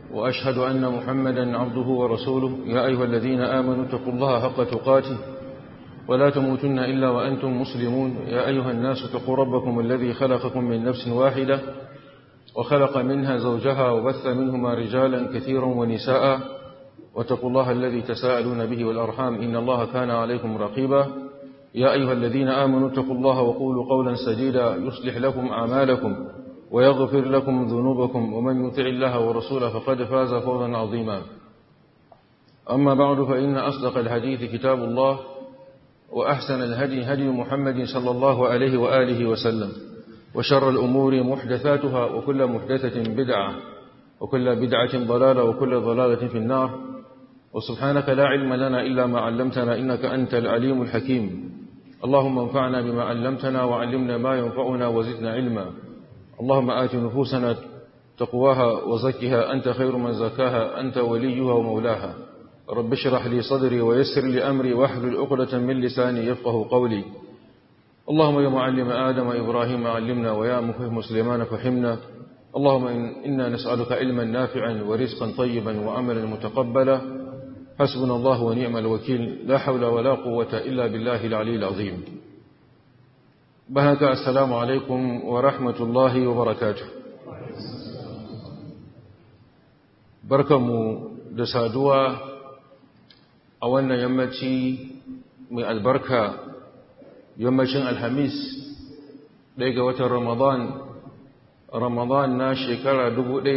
وأشهد أن محمدا عبده ورسوله يا أيها الذين آمنوا اتقوا الله حق تقاته ولا تموتن إلا وأنتم مسلمون يا أيها الناس اتقوا ربكم الذي خلقكم من نفس واحدة وخلق منها زوجها وبث منهما رجالا كثيرا ونساء واتقوا الله الذي تساءلون به والأرحام إن الله كان عليكم رقيبا يا أيها الذين آمنوا اتقوا الله وقولوا قولا سديدا يصلح لكم أعمالكم ويغفر لكم ذنوبكم ومن يطع الله ورسوله فقد فاز فوزا عظيما أما بعد فإن أصدق الحديث كتاب الله وأحسن الهدي هدي محمد صلى الله عليه وآله وسلم وشر الأمور محدثاتها وكل محدثة بدعة وكل بدعة ضلالة وكل ضلالة في النار وسبحانك لا علم لنا إلا ما علمتنا إنك أنت العليم الحكيم اللهم انفعنا بما علمتنا وعلمنا ما ينفعنا وزدنا علما اللهم آت نفوسنا تقواها وزكها أنت خير من زكاها أنت وليها ومولاها رب اشرح لي صدري ويسر لي أمري واحلل عقدة من لساني يفقه قولي اللهم يا معلم آدم إبراهيم علمنا ويا مفهم سليمان فهمنا اللهم إنا نسألك علما نافعا ورزقا طيبا وعملا متقبلا حسبنا الله ونعم الوكيل لا حول ولا قوة إلا بالله العلي العظيم بهك السلام عليكم ورحمة الله وبركاته barkanmu da saduwa a wannan yammaci mai albarka yammacin alhamis ɗaya ga watan ramadan ramadan na shekara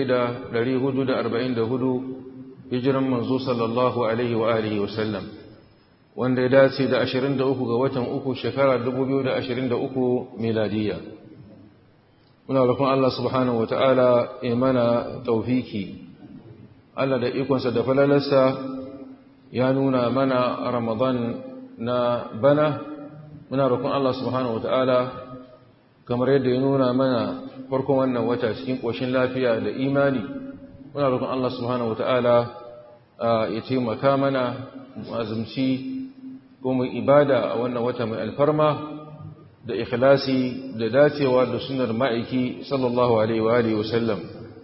1444 hijiran manzo sallallahu alaihi wa alihi wasallam wanda ya dace da 23 ga watan uku shekara 2023 miladiya muna roƙon Allah subhanahu wata'ala ya mana taufiki Allah da ikonsa da falalarsa ya nuna mana ramadan na bana muna roƙon Allah subhanahu wata'ala kamar yadda ya nuna mana farkon wannan wata cikin ƙoshin lafiya da imani muna roƙon Allah subhanahu wata'ala ya taimaka mana azumci ko mu ibada a wannan wata mai alfarma da ikhlasi da dacewa da sunar ma'aiki sallallahu alaihi wa alihi wasallam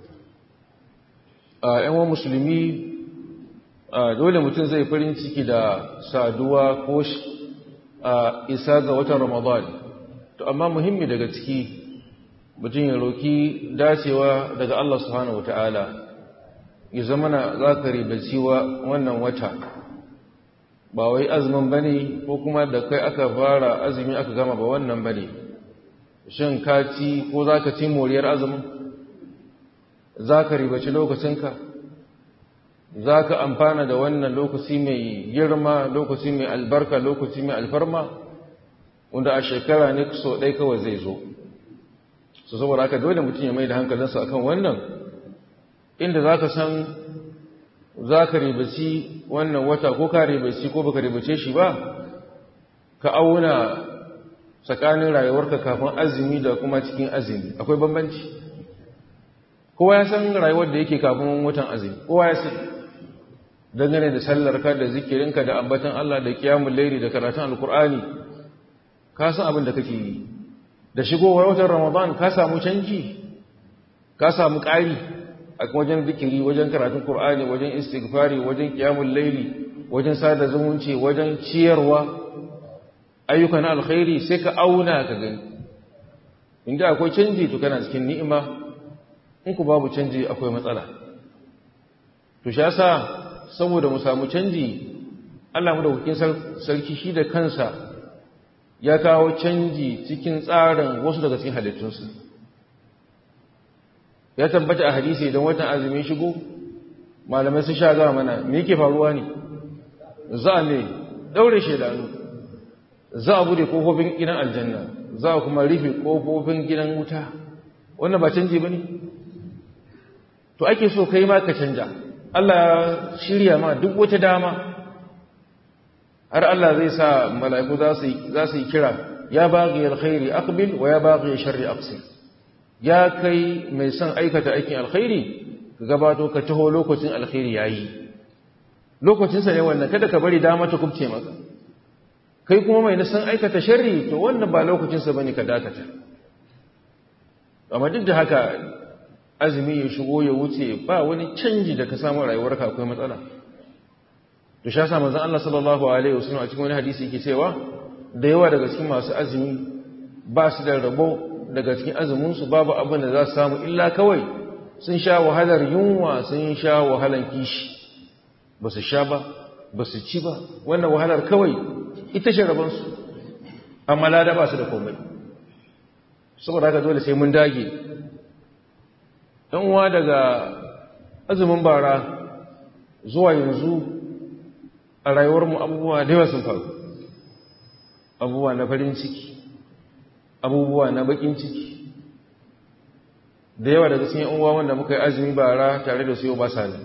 a yan musulmi dole mutum zai farin ciki da saduwa ko isa ga watan ramadan to amma muhimmi daga ciki mutum ya roki dacewa daga Allah subhanahu wataala ya zama na za ka ribaci wannan wata ba wai azumin ba ne ko kuma da kai aka fara azumi aka gama ba wannan ba ne shin ka ci ko za ka ci moriyar azumin za ka ribaci lokacinka za ka amfana da wannan lokaci mai girma lokaci mai albarka lokaci mai alfarma wanda a shekara ne so ɗai kawai zai zo su saboda haka dole mutum ya mai da hankalinsa akan wannan inda za ka san za ka ribaci wannan wata ko ka ribaci ko baka ribace shi ba ka auna tsakanin rayuwarka kafin azumi da kuma cikin azumi akwai bambanci kowa ya san rayuwar da yake kafin watan azumi kowa ya san dangane da sallarka da zikirinka da ambatan Allah da kiyamun lairi da karatun alkur'ani ka san abin da kake yi da shigowar watan ramadan ka samu canji ka samu ƙari a wajen zikiri wajen karatun Kur'ani wajen istighfari wajen qiyamul laili wajen sada zumunci wajen ciyarwa ayyukan alkhairi sai ka auna ka gani inda akwai canji to kana cikin ni'ima in ku babu canji akwai matsala to shi yasa saboda mu samu canji Allah mu da hukin sarki shi da kansa ya kawo canji cikin tsarin wasu daga cikin halittunsa ya tabbata a hadisi idan watan azumi shigo malamai sun sha gama mana me yake faruwa ne za a ne daure shedanu za a bude kofofin gidan aljanna za a kuma rufe kofofin gidan wuta wannan ba canji ba ne to ake so kai ma ka canja Allah ya shirya ma duk wata dama har Allah zai sa mala'iku za su yi kira ya baghi alkhairi aqbil wa ya baghi sharri aqsil ya kai mai son aikata aikin alkhairi ka gabato ka taho lokacin alkhairi yayi lokacin sa ne wannan kada ka bari dama ta kubce maka kai kuma mai son aikata sharri to wannan ba lokacin sa bane ka dakata amma duk da haka azumi ya shigo ya wuce ba wani canji da ka samu rayuwarka akwai matsala to sha sa manzon Allah sallallahu alaihi wasallam a cikin wani hadisi yake cewa da yawa daga cikin masu azumi ba su da rabo daga cikin azumin su babu abin da za su samu illa kawai sun sha wahalar yunwa sun sha wahalar kishi ba su sha ba ba su ci ba wannan wahalar kawai ita ce rabon su amma lada ba su da komai saboda haka dole sai mun dage ɗan uwa daga azumin bara zuwa yanzu a rayuwarmu abubuwa da yawa sun faru abubuwa na farin ciki abubuwa na bakin ciki da yawa daga cikin uwa wanda muka yi azumi bara tare da su yau ba sa ne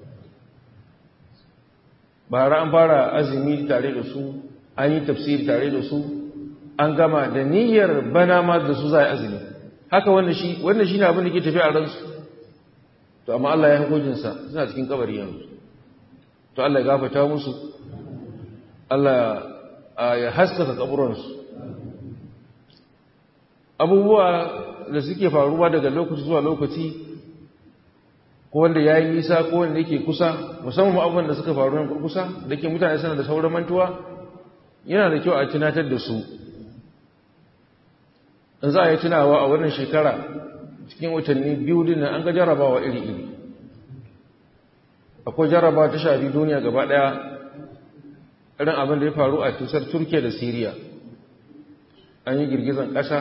bara an fara azumi tare da su an yi tafsiri tare da su an gama da niyyar bana ma da su za a azumi haka wannan shi wannan shi ne abin da ke tafi a ransu to amma Allah ya hukuncinsa suna cikin kabari yanzu to Allah ya gafata musu Allah ya haskaka kaburansu abubuwa da suke faruwa daga lokaci zuwa lokaci ko wanda ya yi nisa ko wanda yake kusa musamman abubuwan da suka faru nan kurkusa da ke mutane suna da sauran mantuwa yana da kyau a tunatar da su in za a yi tunawa a wannan shekara cikin watanni biyu din an ga jarabawa iri-iri akwai jarabawa ta shafi duniya gaba daya irin abin da ya faru a tusar turkiya da siriya an yi girgizan ƙasa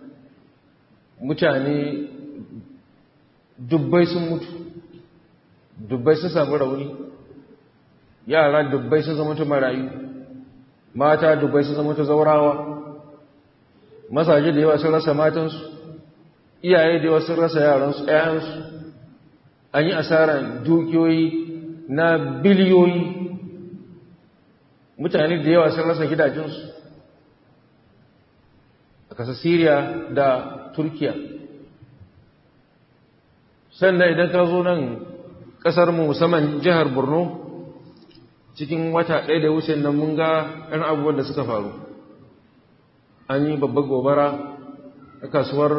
mutane dubbai sun mutu dubbai sun samu rauni yara dubbai sun zama ta marayu mata dubbai sun zama ta zaurawa masaje da yawa sun rasa matansu iyaye da yawa sun rasa yaransu ɗayansu an yi asarar dukiyoyi na biliyoyi mutane da yawa sun rasa gidajensu a ƙasar Siriya da Turkiya sannan idan ka zo nan ƙasarmu musamman jihar Borno cikin wata ɗaya da wuce nan mun ga ɗan abubuwan da suka faru an yi babbar gobara a kasuwar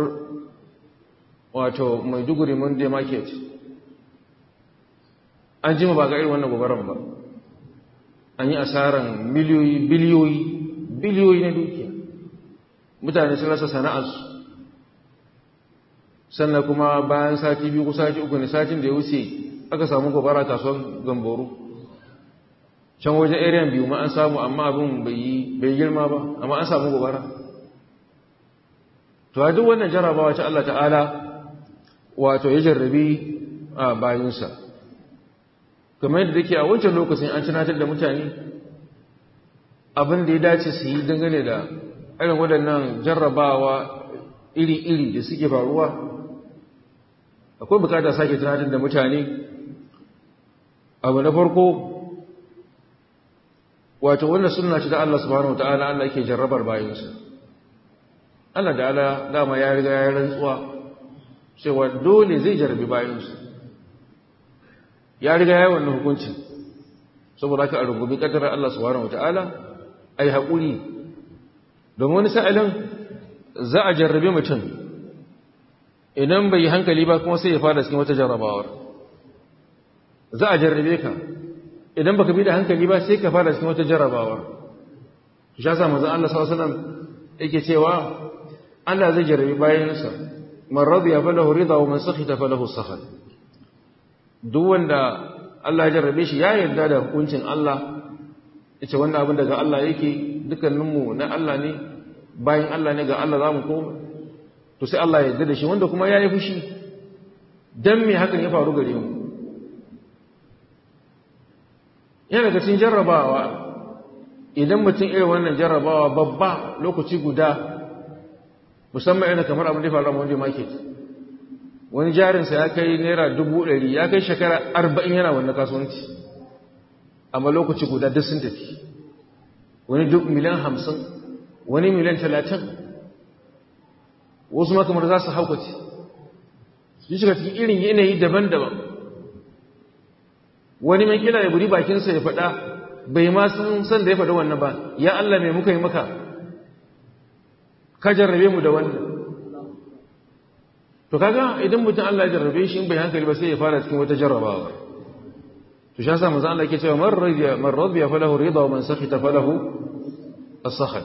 wato maiduguri monday market an jima ba ga irin wannan gobaran ba an yi asaran miliyoyi biliyoyi biliyoyi na dukiya mutane sun rasa sana'arsu sannan kuma bayan sati biyu ko sati uku ne satin da ya wuce aka samu gobara kasuwar gamboro can wajen area biyu ma an samu amma abin bai girma ba amma an samu gobara to a duk wannan jarabawa ta Allah ta'ala wato ya jarrabi a bayinsa kamar yadda ke a wancan lokacin an tunatar da mutane abin da ya dace su yi dangane da irin waɗannan jarrabawa iri-iri da suke faruwa akwai bukata sake tunatar da mutane abu na farko wato wannan suna ce da Allah subhanahu wata'ala Allah yake jarrabar bayansa Allah da Allah dama ya riga ya rantsuwa cewa dole zai jarrabi bayansa ya riga ya wannan hukunci saboda haka a rububi kaddarar Allah subhanahu wata'ala ai haƙuri domin wani sa'ilin za a jarrabe mutum idan bai yi hankali ba kuma sai ya fara cikin wata jarrabawar za a jarrabe ka idan baka bi da hankali ba sai ka fara cikin wata jarrabawar shi ya sa manzon Allah sallallahu alaihi wasallam yake cewa Allah zai jarrabe bayansa man radiya falahu ridha wa man sakhita falahu sakhat duk wanda Allah ya jarrabe shi ya yarda da hukuncin Allah yace wannan abin daga Allah yake dukkaninmu na Allah ne bayan Allah ne ga Allah zamu koma to sai Allah ya yarda da shi wanda kuma yayi fushi dan me hakan ya faru gare mu yana daga cikin jarrabawa idan mutum irin wannan jarrabawa babba lokaci guda musamman irin kamar abin da faru a wanda market wani jarinsa ya kai naira dubu ɗari ya kai shekara arba'in yana wannan kasuwanci amma lokaci guda duk sun tafi wani duk miliyan hamsin wani miliyan talatin wasu ma kamar za su haukace su shiga cikin irin yanayi daban-daban wani mai kila ya buri bakinsa ya faɗa bai ma sun san da ya faɗa wannan ba ya Allah mai muka yi maka ka jarrabe mu da wannan to kaga idan mutum Allah ya jarrabe shi in bai hankali ba sai ya fara cikin wata jarrabawa to shi yasa manzo Allah yake cewa man radiya man radiya falahu ridha wa man sakhita falahu as-sakhat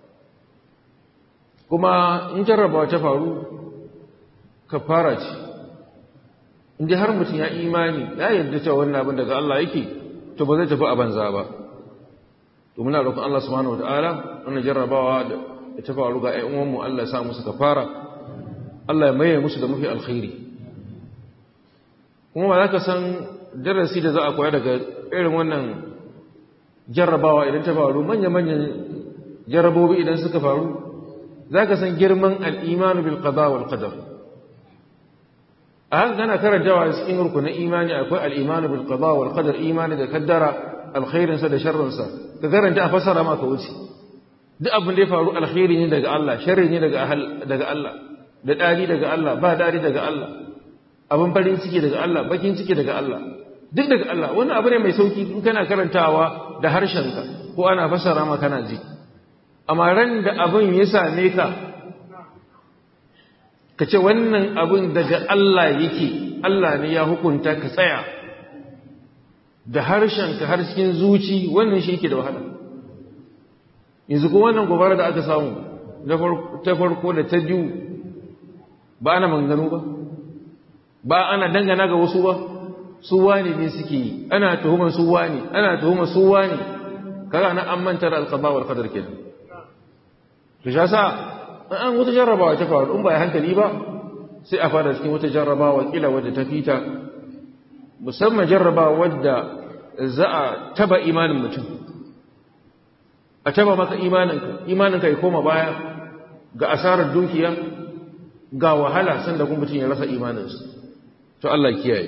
kuma in jarrabawa ta faru kafara ce in dai har mutum ya imani ya yarda cewa wannan abin daga Allah yake to ba zai tafi a banza ba to muna roƙon Allah subhanahu wataala wannan jarrabawa da ta faru ga ƴan uwanmu Allah ya sa musu kafara Allah ya maye musu da mafi alkhairi kuma ba za ka san darasi da za a koya daga irin wannan jarrabawa idan ta faru manya-manyan jarrabobi idan suka faru za ka san girman al'imanu bil qada wal qadar a haka gana karantawa da cikin rukunin imani akwai al'imanu bil qada wal qadar imani da kaddara alkhairinsa da sharrinsa ka karanta a fasara maka wuce duk abin da ya faru alkhairi ne daga Allah sharri ne daga Allah da dadi daga Allah ba dadi daga Allah abin farin ciki daga Allah bakin ciki daga Allah duk daga Allah wannan abu ne mai sauki in kana karantawa da harshenka ko ana fasara ma kana ji amma ran da abin ya same ka ka ce wannan abin daga Allah yake Allah ne ya hukunta ka tsaya da harshenka har cikin zuci wannan shi yake da wahala yanzu ko wannan gobara da aka samu ta farko da ta biyu ba ana manganu ba ba ana dangana ga wasu ba su wani ne suke yi ana tuhumar su wani ana tuhumar su wani kaga na an manta da alqada wal qadar kenan to shi yasa an wata jarrabawa ta faru in ba hankali ba sai a fara cikin wata jarrabawa kila wadda ta fita musamman jarrabawa wadda za a taba imanin mutum a taba maka imaninka imaninka ya koma baya ga asarar dukiya ga wahala sanda kuma mutum ya rasa imaninsa to Allah kiyaye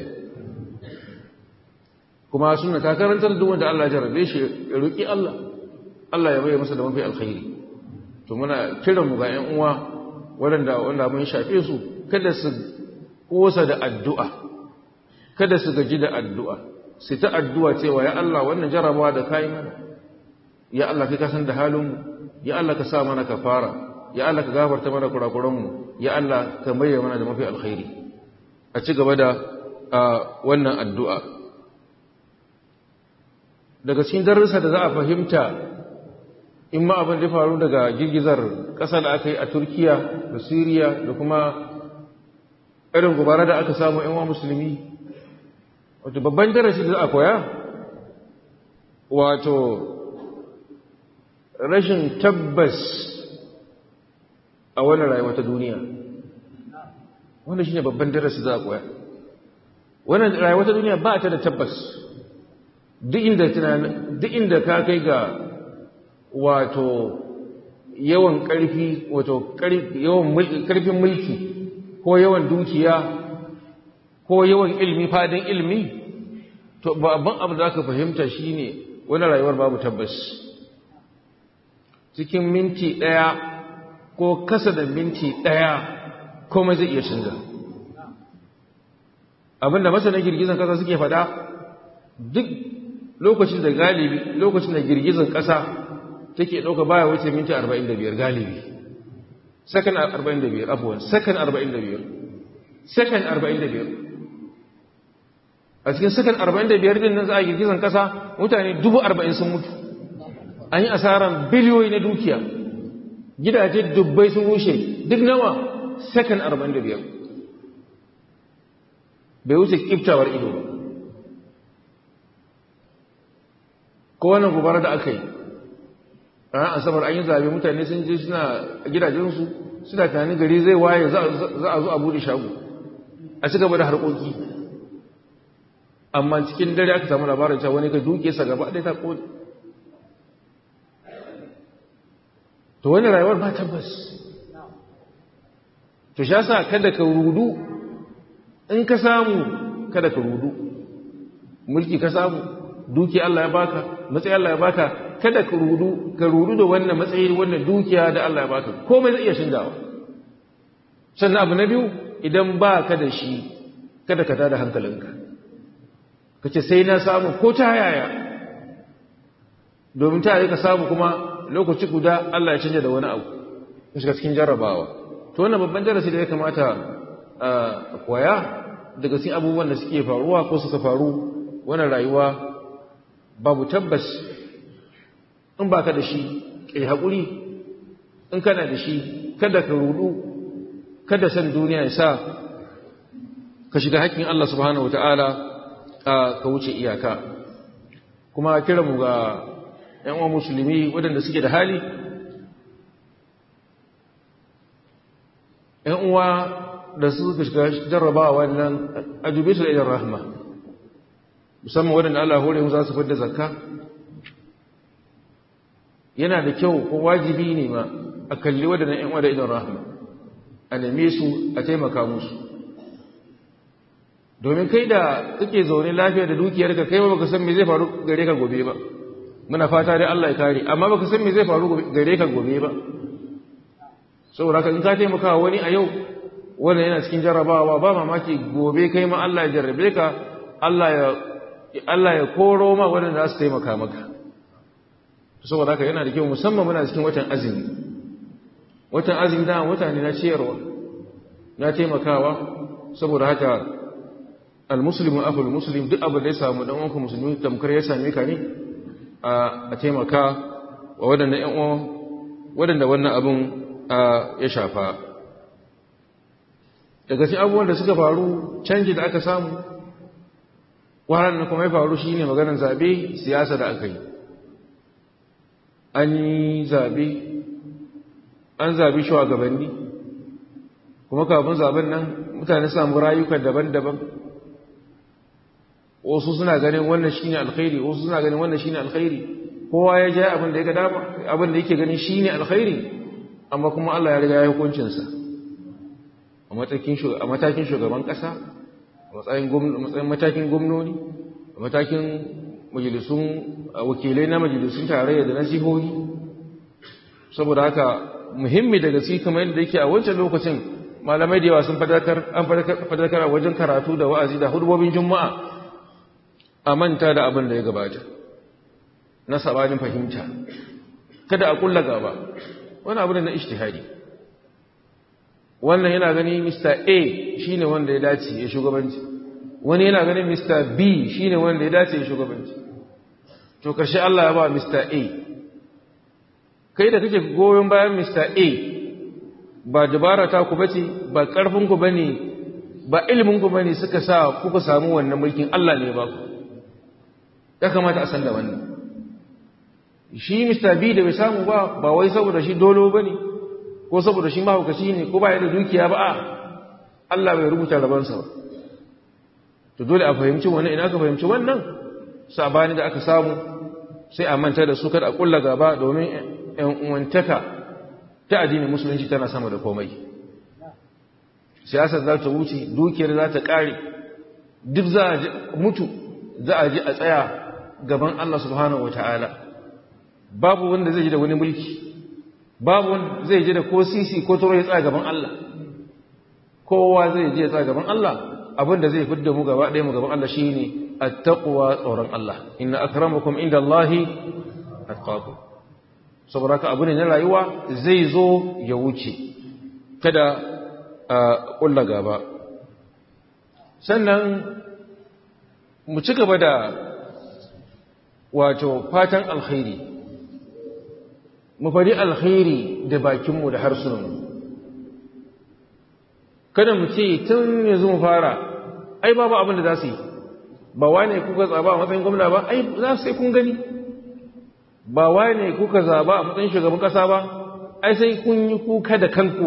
kuma suna ta karantar duk wanda Allah ya jarabe shi ya roki Allah Allah ya bayyana masa da mafi alkhairi to muna kiran mu ga ƴan uwa waɗanda wanda mun shafe su kada su kosa da addu'a kada su gaji da addu'a sai ta addu'a cewa ya Allah wannan jarabawa da kai mana ya Allah kai ka san da halin mu ya Allah ka sa mana kafara ya Allah ka gafarta mana kurakuran mu ya Allah ka bayyana mana da mafi alkhairi a ci gaba da wannan addu'a daga cikin darussa da za a fahimta in ma abin da faru daga girgizar ƙasa da aka yi a turkiya da siriya da kuma irin gubara da aka samu yan musulmi wato babban darasi da za a koya wato rashin tabbas a wannan rayuwa ta duniya wannan shine babban darasi za a koya wannan rayuwa ta duniya ba ta da tabbas duk inda duk inda ka kai ga wato yawan ƙarfi wato yawan ƙarfin mulki ko yawan dukiya ko yawan ilmi fadin ilmi to babban abu da aka fahimta shine wani rayuwar babu tabbas cikin minti ɗaya ko kasa da minti ɗaya komai zai iya canza abinda masana girgizan ƙasa suke faɗa duk lokacin da galibi lokacin da girgizan ƙasa take ɗauka baya wuce minti 45 galibi sakan 45 afuwan sakan 45 sakan 45 a cikin sakan 45 din nan za a girgizan ƙasa mutane 40,000 sun mutu an yi asaran biliyoyi na dukiya gidaje dubbai sun rushe duk nawa sakan 45 bai wuce kiftawar ido ba ko wannan gobara da aka yi ranar asabar an yi zabe mutane sun je suna gidajensu suna tunanin gari zai waye za a zo a bude shago a ci gaba da harkoki amma cikin dare aka samu labarin cewa wani ka duke sa gaba ɗaya ta kone to wani rayuwar ba tabbas to sha sa kada ka rudu in ka samu kada ka rudu mulki ka samu duki Allah ya baka matsayi Allah ya baka kada ka rudu ka rudu da wannan matsayi wannan dukiya da Allah ya baka komai zai iya shingawa sannan abu na biyu idan ba ka da shi kada ka tada hankalinka ka ce sai na samu ko ta yaya domin ta yi ka samu kuma lokaci guda Allah ya canja da wani abu ka shiga cikin jarrabawa to wannan babban darasi da ya kamata koya daga cikin abubuwan da suke faruwa ko suka faru wannan rayuwa babu tabbas in ba ka da shi ƙai haƙuri in kana da shi kada ka rudu kada san duniya ya sa ka shiga haƙƙin Allah subhanahu wata'ala ka wuce iyaka kuma kiranmu ga ‘yan uwa musulmi waɗanda suke da hali ‘yan uwa da suka shiga jarrabawa wannan ajube su da idan rahama musamman waɗanda Allah hore mu za su fadda zakka yana da kyau ko wajibi ne ma a kalli waɗannan ‘yan uwa da idan rahama a neme su a taimaka musu domin kai da kake zaune lafiya da dukiyar ka kai ba baka san me zai faru gare ka gobe ba muna fata dai Allah ya kare amma baka san me zai faru gare ka gobe ba saboda haka in ka taimaka wani a yau wanda yana cikin jarrabawa ba mamaki gobe kai ma Allah ya jarrabe ka Allah ya Allah ya koro ma wanda za su taimaka maka saboda haka yana da kyau musamman muna cikin watan azumi watan azumi da mutane na ciyarwa na taimakawa saboda haka almuslimu aful muslim duk abin da ya samu dan uwanka musulmi tamkar ya same ka ne a taimaka wa waɗanda ƴan uwa waɗanda wannan abin ya shafa daga cikin abubuwan da suka faru canji da aka samu wahalar da kuma ya faru shine maganar zabe siyasa da aka yi an yi zabe an zabi shugabanni kuma kafin zaben nan mutane samu rayuka daban-daban wasu suna ganin wannan shine alkhairi wasu suna ganin wannan shine alkhairi kowa ya ja abin da ya ga dama abin da yake ganin shine alkhairi amma kuma Allah ya riga ya hukuncin sa a matakin a matakin shugaban kasa a matsayin matsayin matakin gwamnati a matakin majalisun wakilai na majalisun tarayya da na jihohi saboda haka muhimmi daga cikin kamar yadda yake a wancan lokacin malamai da yawa sun fadakar an fadakar a wajen karatu da wa'azi da hudubobin juma'a a manta da abin da ya gabata na sabanin fahimta kada a kulla gaba wani abu ne na ishtihadi wannan yana gani Mr. A shine wanda ya dace ya shugabanci wani yana ganin Mr. B shine wanda ya dace ya shugabanci to karshe Allah ya ba Mr. A kai da kake goyon bayan Mr. A ba dabara ta ku bace ba karfin ku bane ba ilimin ku bane suka sa kuka samu wannan mulkin Allah ne ba ku ya kamata a san da wannan shi Mr. B da bai samu ba ba wai saboda shi dolo bane ko saboda shi mahaukaci ne ko ba ya da dukiya ba a Allah bai rubuta rabansa ba to dole a fahimci wannan ina ka fahimci wannan sabani da aka samu sai a manta da su kada a kulla gaba domin ƴan uwantaka ta addinin musulunci tana sama da komai siyasar za ta wuce dukiyar za ta kare duk za a mutu za a ji a tsaya gaban Allah subhanahu wataala babu wanda zai ji da wani mulki babu wanda zai ji da ko sisi ko toro ya tsaya gaban Allah kowa zai je ya tsaya gaban Allah abinda zai fidda mu gaba ɗaya mu gaban Allah shine attaqwa tsoron Allah inna akramakum indallahi atqakum saboda ka abu ne na rayuwa zai zo ya wuce kada a ƙulla gaba sannan mu ci gaba da wato fatan alkhairi mu faɗi alkhairi da bakinmu da harsunanmu kada mu ce tun yanzu mu fara ai babu abin da za su yi ba wane kuka tsaba a matsayin gwamna ba ai za su sai kun gani ba wane kuka zaba a matsayin shugaban kasa ba ai sai kun yi kuka da kanku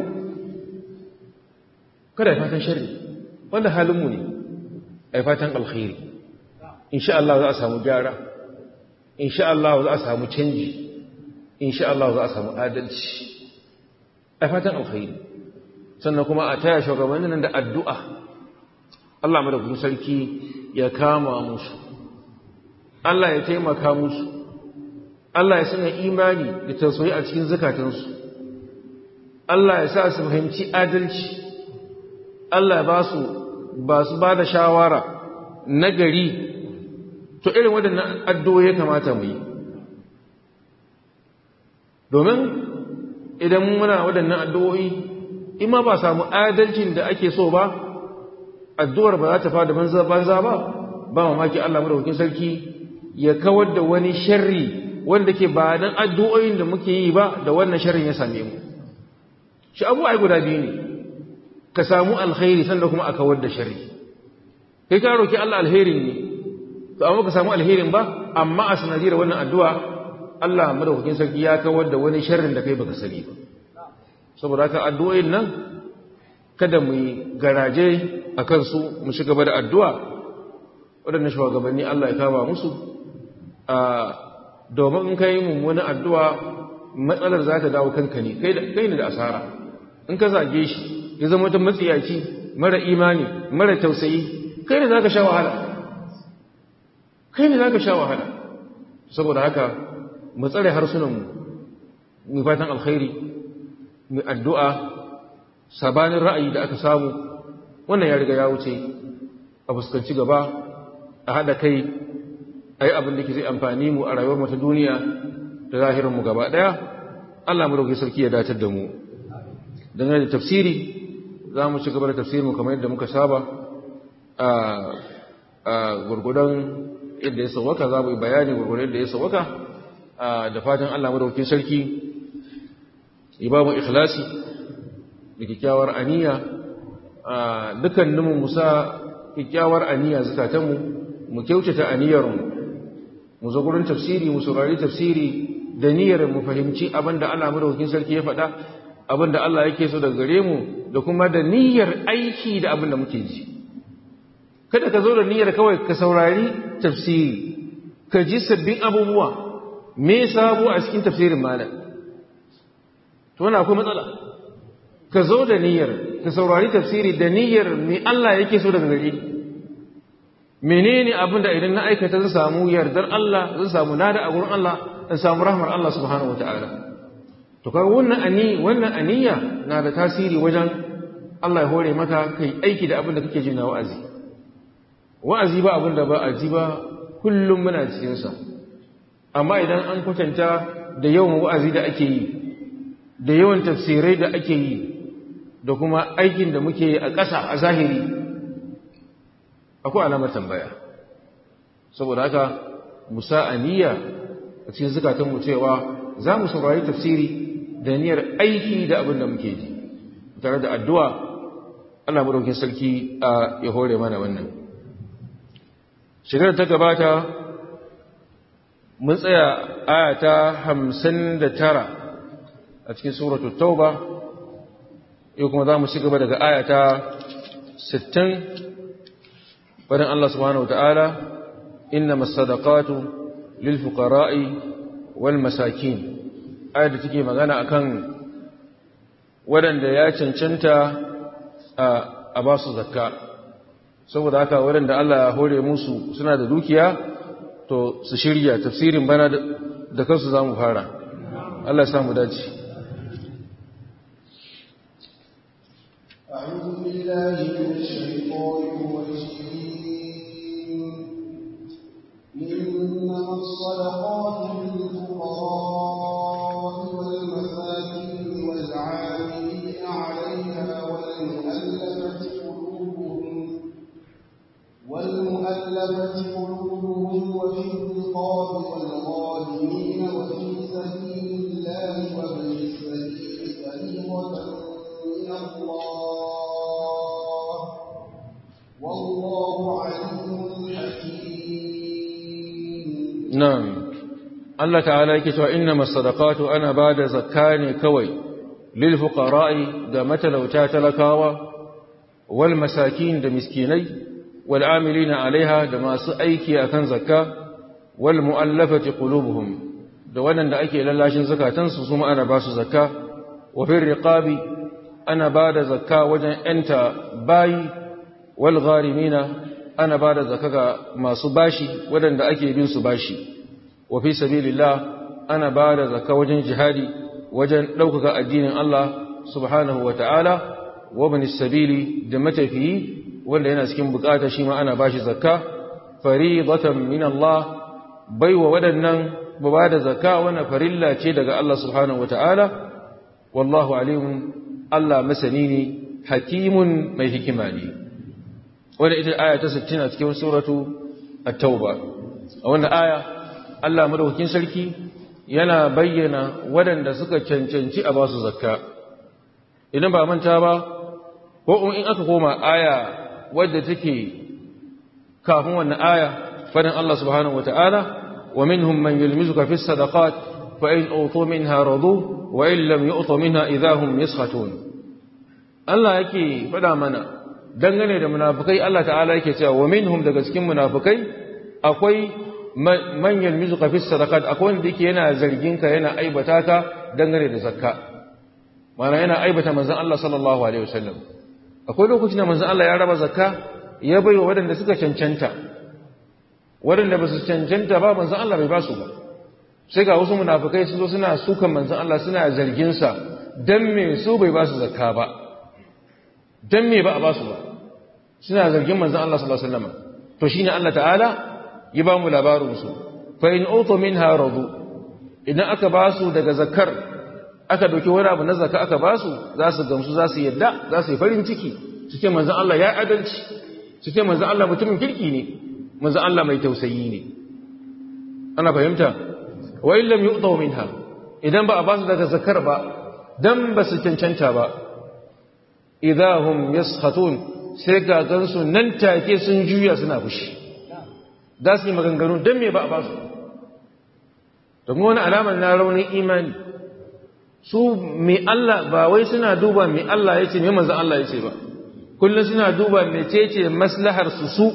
kada ya fatan sharri wanda halinmu ne ai fatan alkhairi insha Allah za a samu gyara insha Allah za a samu canji insha Allah za a samu adalci ai fatan alkhairi sannan kuma a taya shugabannin da addu'a Allah madaukakin sarki ya kama musu Allah ya taimaka musu Allah ya sanya imani da tausayi a cikin zakatansu Allah ya sa su fahimci adalci Allah ba su ba su ba da shawara na gari to irin waɗannan addu'o'i ya kamata mu yi domin idan muna waɗannan addu'o'i in ma ba samu adalcin da ake so ba addu'ar ba za ta fada banza banza ba ba mamaki Allah madaukakin sarki ya kawar da wani sharri wanda ke ba dan addu'o'in da muke yi ba da wannan sharrin ya same mu shi abu ai guda biyu ne ka samu alkhairi sanda kuma a kawar da sharri kai ka roki Allah alherin ne to amma ka samu alherin ba amma a sanadiyar wannan addu'a Allah madaukakin sarki ya kawar da wani sharrin da kai baka sani ba saboda haka addu'o'in nan kada mu yi garaje a kansu mu shiga gaba da addu'a waɗannan shugabanni Allah ya kama musu domin in kai mummuni addu'a matsalar za ta dawo kanka ne kai ne da asara in ka zage shi ya zama wata matsiyaci mara imani mara tausayi kai ne za ka sha wahala kai ne za ka sha wahala saboda haka mu tsare harsunanmu mu fatan alkhairi mu addu'a sabanin ra'ayi da aka samu wannan ya riga ya wuce a fuskanci gaba a haɗa kai a yi abin da ke zai amfani mu a rayuwar mata duniya da zahirinmu gaba ɗaya Allah mu rauke sarki ya datar da mu dangane da tafsiri za mu ci gaba da tafsirinmu kamar yadda muka saba a gurgudan yadda ya sauwaka za mu yi bayani gurgudan yadda ya sauwaka da fatan Allah mu rauke sarki ya ba mu ikhlasi da kyakkyawar aniya dukkaninmu musa kyakkyawar aniya zukatanmu mu kyautata aniyarmu mu zo gurin tafsiri mu saurari tafsiri da niyyar mu fahimci abinda Allah madaukakin sarki ya faɗa abinda Allah yake so daga gare mu da kuma da niyyar aiki da abinda muke ji kada ka zo da niyyar kawai ka saurari tafsiri ka ji sabbin abubuwa me sabo a cikin tafsirin malam to wannan akwai matsala ka zo da niyyar ka saurari tafsiri da niyyar me Allah yake so daga gare menene abin da idan na aikata zan samu yardar Allah zan samu nada a gurin Allah zan samu rahmar Allah subhanahu wataala to kaga wannan ani wannan aniya na da tasiri wajen Allah ya hore maka kai aiki da abin da kake ji na wa'azi wa'azi ba abin da ba a ji ba kullum muna cikin sa amma idan an kwatanta da yawan wa'azi da ake yi da yawan tafsirai da ake yi da kuma aikin da muke yi a ƙasa a zahiri akwai alamar tambaya saboda haka musa aniya a cikin zukatanmu cewa za mu saurari tafsiri da niyyar aiki da abin da muke ji tare da addu'a Allah madaukin sarki a ya hore mana wannan shigar ta gabata mun tsaya ayata hamsin da tara a cikin suratul tauba yau kuma za mu ci gaba daga ayata sittin فدن الله سبحانه وتعالى إنما الصدقات للفقراء والمساكين آية تكي مغانا أكان ودن ya cancanta a ba su zakka saboda haka waɗanda Allah ya hore musu suna da dukiya to su shirya tafsirin bana da kansu za mu fara Allah ya samu dace أعوذ بالله من الشيطان الرجيم إنما الصدقات للفقراء والمساكين والعاملين عليها والمؤلفة قلوبهم والمؤلفة قلوبهم وفي الرقاب والغالمين وفي سبيل الله وابن السبيل فريضة من الله والله عليم حكيم Na'am, Allah ta'ala yake cewa inna masadaqatu ana ba da zakka ne kawai lil fuqara'i ga matalauta talakawa wal masakin da miskinai wal amilina alaiha da masu aiki akan zakka wal mu'allafati qulubuhum da waɗanda ake lallashin zakatansu su ana ba su zakka wa fil riqabi ana ba da zakka wajen ‘yanta bayi wal gharimina ana ba da zakka ga masu bashi waɗanda ake bin su bashi wa fi sabilillah ana ba da zakka wajen jihadi wajen ɗaukaka addinin Allah subhanahu wa ta'ala wa bin sabili da matafiyi wanda yana cikin bukata shi ma ana bashi zakka faridatan min Allah baiwa waɗannan ba da zakka wannan farilla ce daga Allah subhanahu wa ta'ala wallahu alimun Allah masani ne hakimun mai hikima ne wanda ita aya ta 60 a cikin suratu at-tauba a wannan aya Allah madaukakin sarki yana bayyana waɗanda suka cancanci a basu zakka idan ba manta ba ko in aka koma aya wadda take kafin wannan aya fadin Allah subhanahu wataala wa minhum man yulmizuka fi sadaqat fa in utu minha radu wa in lam yu'tu minha idahum yaskhatun Allah yake fada mana dangane da munafikai Allah ta'ala yake cewa wa minhum daga cikin munafikai akwai man yulmizuka fi sadaqat akwai wanda yake yana zargin ka yana aibata ka dangane da zakka mana yana aibata manzon Allah sallallahu alaihi wasallam akwai lokacin da manzon Allah ya raba zakka ya baiwa waɗanda suka cancanta waɗanda ba su cancanta ba manzon Allah bai ba su ba sai ga wasu munafikai su zo suna sukan manzon Allah suna zargin sa dan me su bai ba su zakka ba dan me ba a ba su ba suna zargin manzon Allah sallallahu alaihi wasallam to shine Allah ta'ala ya ba mu labarin su fa in utu minha radu idan aka ba su daga zakkar aka dauki wani abu na zakka aka ba su za su gamsu za su yadda za su yi farin ciki su ce manzon Allah ya adalci su ce manzon Allah mutumin kirki ne manzon Allah mai tausayi ne ana fahimta wa in lam yu'taw minha idan ba a ba su daga zakkar ba dan ba su cancanta ba idahum yaskhatun sai ga gansu nan take sun juya suna fushi za su yi maganganu don me ba a ba su domin wani alamar na raunin imani su mai Allah ba wai suna duba mai Allah ya ce mai manzan Allah ya ce ba kullum suna duba mai ce maslahar su su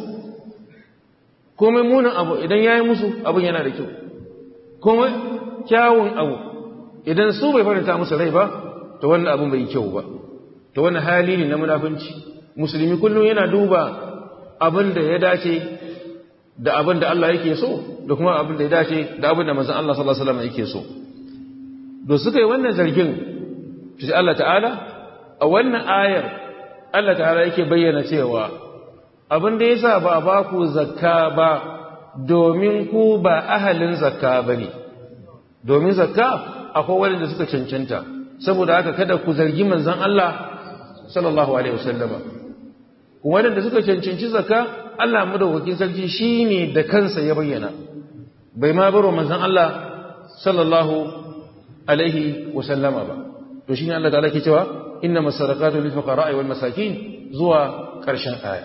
komai munin abu idan ya yi musu abin yana da kyau komai kyawun abu idan su bai faranta musu rai ba ta wannan abin bai kyau ba ta wannan hali ne na munafunci musulmi kullum yana duba abin da ya dace da abin da Allah yake so da kuma abin da ya dace da abin da manzon Allah sallallahu alaihi wasallam yake so do suka yi wannan zargin sai Allah ta'ala a wannan ayar Allah ta'ala yake bayyana cewa abin da yasa ba ba ku zakka ba domin ku ba ahalin zakka bane domin zakka akwai wanda suka cancanta saboda haka kada ku zargi manzon Allah sallallahu alaihi wasallama wanda suka cancanci zakka Allah madaukakin sarki shine da kansa ya bayyana bai ma baro manzon Allah sallallahu alaihi wasallama ba to shine Allah ta'ala ke cewa innamas sadaqatu lil fuqara'i wal masakin zuwa karshen aya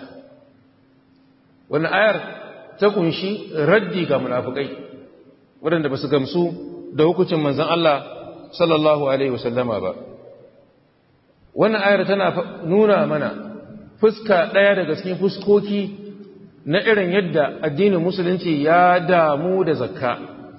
wannan ayar ta kunshi raddi ga munafikai waɗanda basu gamsu da hukuncin manzon Allah sallallahu alaihi wasallama ba wannan ayar tana nuna mana fuska ɗaya daga cikin fuskoki na irin yadda addinin musulunci ya damu da zakka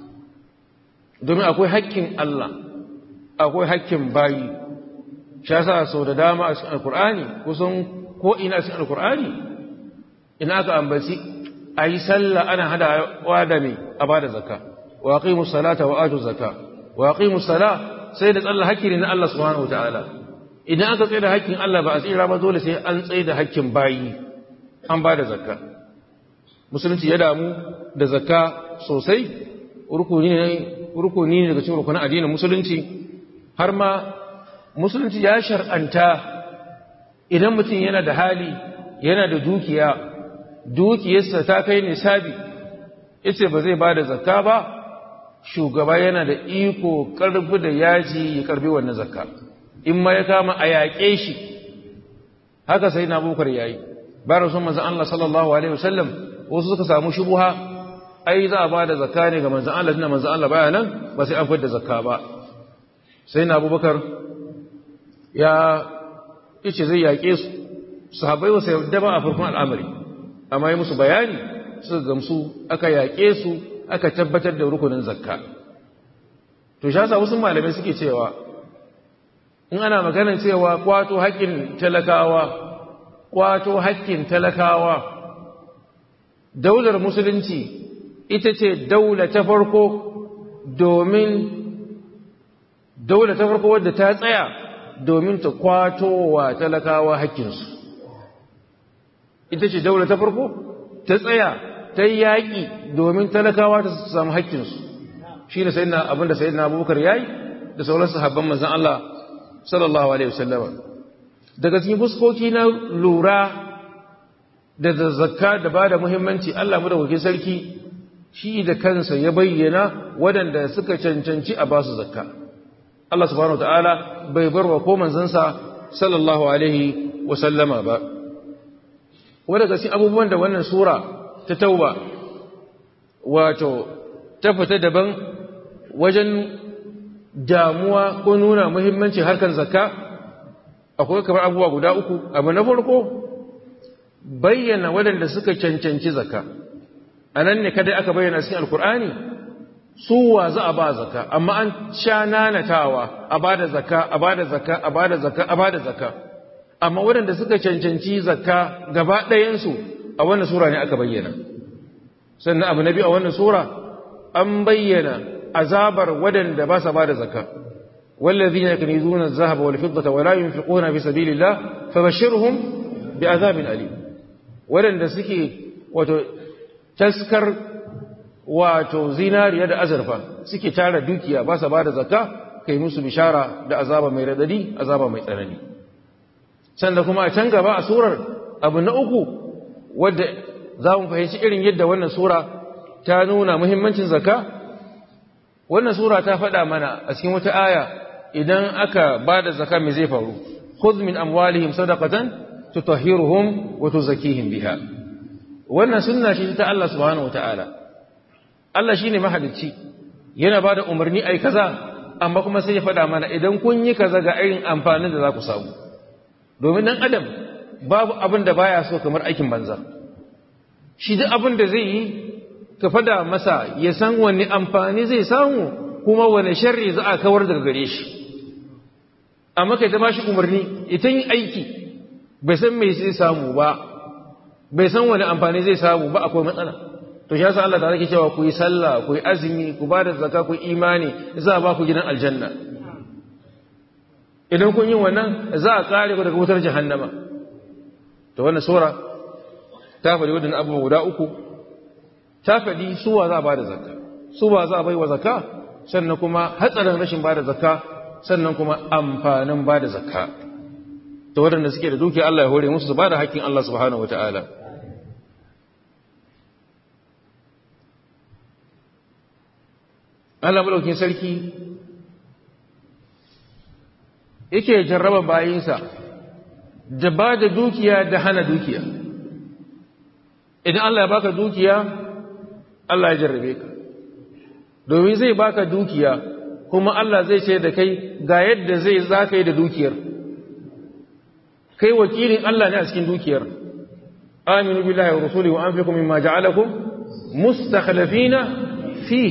domin akwai haƙƙin Allah akwai haƙƙin bayi shi yasa sau da dama a cikin alkur'ani kusan ko ina a cikin alkur'ani ina aka ambaci a yi sallah ana hada wa da mai a ba da zakka wa aqimu salata wa atu zakka wa aqimu sala sai da tsalla haƙƙi ne na Allah subhanahu wa ta'ala idan aka tsaye da haƙƙin Allah ba a tsira ba dole sai an tsaye da haƙƙin bayi an ba da zakka musulunci ya damu da zakka sosai rukuni ne daga cikin rukunin addinin musulunci har ma musulunci ya shar'anta idan mutum yana da hali yana da dukiya dukiyarsa ta kai nisabi yace ba zai ba da zakka ba shugaba yana da iko karbi da yaji ya karbi wannan zakka in ma ya kama a yaƙe shi haka sai na bukar yayi ba rasul manzon Allah sallallahu alaihi wasallam wasu suka samu shubuha ai za a ba da zakka ne ga manzon Allah tunda manzon Allah baya nan ba sai an fitar da zakka ba sai na Abubakar ya yace zai yaƙe su sahabbai wasu yadda ba a farkon al'amari amma yi musu bayani suka gamsu aka yaƙe su aka tabbatar da rukunin zakka to shi wasu malamai suke cewa in ana maganar cewa kwato haƙƙin talakawa kwato haƙƙin talakawa daular musulunci ita ce daula ta farko domin daula ta farko wadda ta tsaya domin ta kwato wa talakawa haƙƙinsu ita ce daula ta farko ta tsaya ta yaƙi domin talakawa ta samu haƙƙinsu shi ne abinda sayidina abubakar ya yi da sauran sahabban manzan Allah sallallahu alaihi wasallama daga cikin fuskoki na lura da zakka da ba da muhimmanci Allah madawaki sarki shi da kansa ya bayyana waɗanda suka cancanci a basu zakka Allah subhanahu wataala bai bar wa ko manzansa sallallahu alaihi wasallama ba wadda daga cikin abubuwan da wannan sura ta tauba wato ta fita daban wajen damuwa ko nuna muhimmanci harkar zakka akwai kamar abubuwa guda uku abu na farko bayyana waɗanda suka cancanci zakka a nan ne kadai aka bayyana cikin alkur'ani su wa za a ba zakka amma an sha nanatawa a ba da zakka a ba da zakka a ba da zakka a ba da zakka amma waɗanda suka cancanci zakka gaba ɗayansu a wannan sura ne aka bayyana sannan abu na biyu a wannan sura an bayyana azabar waɗanda ba sa ba da zakka والذين يكنزون الذهب والفضة ولا ينفقون في سبيل الله فبشرهم بعذاب أليم ولن سكي wato taskar wato zinariya da azurfa suke tara dukiya ba sa ba da zakka kai musu bishara da azaba mai radadi azaba mai tsanani sannan kuma a can gaba a surar abu na uku wadda za mu fahimci irin yadda wannan sura ta nuna muhimmancin zakka wannan sura ta faɗa mana a cikin wata aya idan aka ba da zaka mai zai faru khudh min amwalihim sadaqatan tutahhiruhum wa tuzakkihim biha wannan sunna ce ta Allah subhanahu wataala Allah shine mahalicci yana bada umarni ai kaza amma kuma sai ya faɗa mana idan kun yi kaza ga irin amfanin da za ku samu domin dan adam babu abin da baya so kamar aikin banza shi duk abin da zai yi ka fada masa ya san wani amfani zai samu kuma wani sharri za a kawar daga gare shi amma kai ta bashi umarni ita yin aiki bai san mai zai samu ba bai san wani amfani zai samu ba akwai matsala to shi yasa Allah ta rake cewa ku yi sallah ku yi azumi ku ba da zakka ku yi imani za a ba ku gidan aljanna idan kun yi wannan za a kare ku daga wutar jahannama to wannan sura ta faɗi wadannan abubuwa guda uku ta faɗi suwa za a ba da zakka suwa za a bai wa zakka sannan kuma hatsarin rashin ba da zakka sannan kuma amfanin ba da zakka to waɗanda suke da dukiya Allah ya hore musu su ba da haƙƙin Allah subhanahu wata'ala Allah madaukin sarki yake jarraba bayinsa da ba da dukiya da hana dukiya idan Allah ya baka dukiya Allah ya jarrabe ka domin zai baka dukiya kuma Allah zai ce da kai ga yadda zai zaka yi da dukiyar kai wakilin Allah ne a cikin dukiyar aminu billahi wa rasulihi wa anfiqu mimma ja'alakum mustakhlifina fi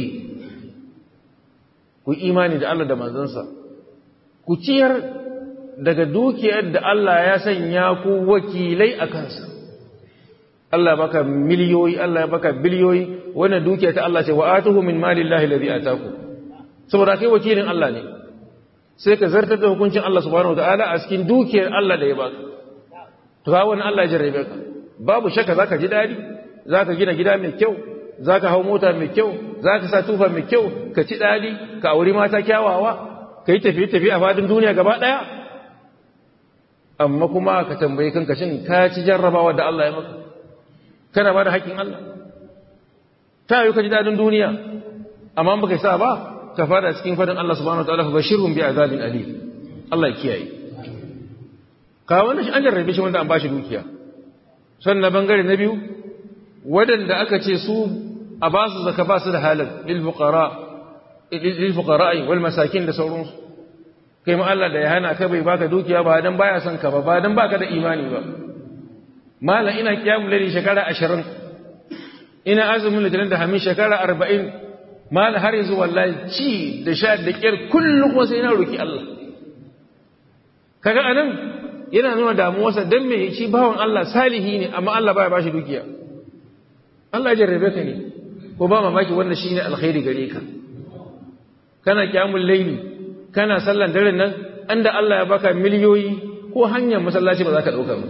ku imani da Allah da manzansa ku ciyar daga dukiyar da Allah ya sanya ku wakilai a kansa Allah baka miliyoyi Allah ya baka biliyoyi wannan dukiya ta Allah ce wa atuhu min malillahi alladhi ataku saboda kai wakilin Allah ne sai ka zartar da hukuncin Allah subhanahu wataala a cikin dukiyar Allah da ya baka to ga wannan Allah ya jarrabe ka babu shakka zaka ji dadi zaka gina gida mai kyau zaka hau mota mai kyau zaka sa tufa mai kyau ka ci dadi ka auri mata kyawawa ka yi tafiye tafiye a fadin duniya gaba daya amma kuma ka tambaye kanka shin ka ci jarrabawa da Allah ya maka kana ba da haƙƙin Allah ta yi ka ji dadin duniya amma baka sa ba ka fada cikin fadin Allah subhanahu wataala fa bashirhum bi azabin alim Allah ya kiyaye ka wannan shi an jarrabe shi wanda an bashi dukiya sannan bangare na biyu wadanda aka ce su a ba su zaka ba su da halal lil fuqara lil fuqara wal masakin da sauransu kai ma Allah da ya hana ka bai baka dukiya ba dan baya son ka ba ba dan baka da imani ba malam ina kiyamul layli shekara 20 ina azumin litinin da hamin shekara 40 mal har yanzu wallahi ci da sha da kyar kullum kuma sai na roki Allah kaga anan yana nuna damuwarsa dan me shi bawan Allah salihi ne amma Allah baya bashi dukiya Allah ya jarrabe ka ne ko ba mamaki wannan shine alkhairi gare ka kana kiyamul layli kana sallan daren nan anda Allah ya baka miliyoyi ko hanyar masallaci ba za ka dauka ba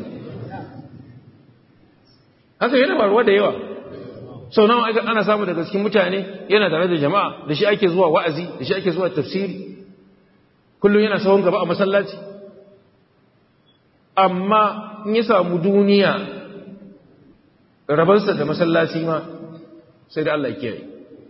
haka yana faruwa da yawa sau nawa ana samu daga cikin mutane yana tare da jama'a da shi ake zuwa wa'azi da shi ake zuwa tafsiri kullum yana sahun gaba a masallaci amma in ya samu duniya rabansa da masallaci ma sai da Allah ya kiyaye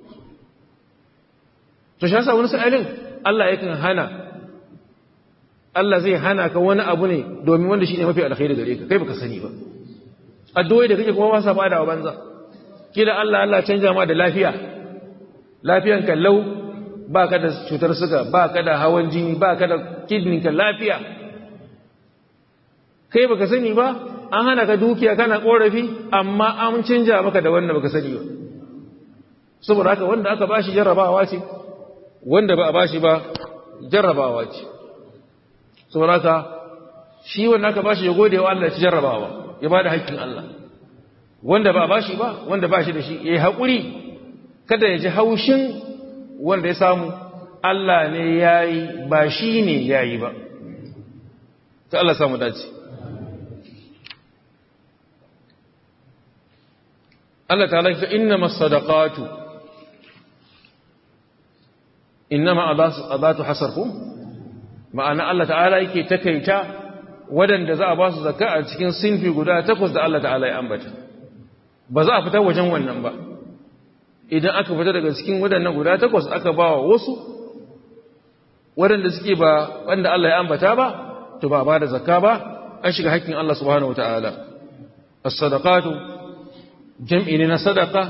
to shi yasa wani sa'ilin Allah yakan hana Allah zai hana ka wani abu ne domin wanda shine mafi alkhairi gare ka kai baka sani ba addu'o'i da kake kuma ba sa fada wa banza kila Allah Allah canja ma da lafiya lafiyan ka lau baka da cutar suga baka da hawan jini baka da kidney ka lafiya kai baka sani ba an hana ka dukiya kana korafi amma an canja maka da wannan baka sani ba saboda haka wanda aka bashi jarrabawa ce wanda ba a bashi ba jarrabawa ce saboda haka shi wanda aka bashi ya gode wa Allah ya ci jarrabawa ya bada haƙƙin Allah wanda ba a bashi ba wanda ba shi da shi ya yi haƙuri kada ya ji haushin wanda ya samu Allah ne ya yi ba shi ne ya yi ba ta Allah samu dace Allah ta lafi inna masadaqatu inna ma adatu hasarkum ma'ana Allah ta'ala yake takaita wadanda za a ba su zakka a cikin sinfi guda takwas da Allah ta'ala ya ambata ba za a fita wajen wannan ba idan aka fita daga cikin wadannan guda takwas aka ba wa wasu wadanda suke ba wanda Allah ya ambata ba to ba ba da zakka ba an shiga haƙƙin Allah subhanahu wata'ala as-sadaqatu jam'i ne na sadaka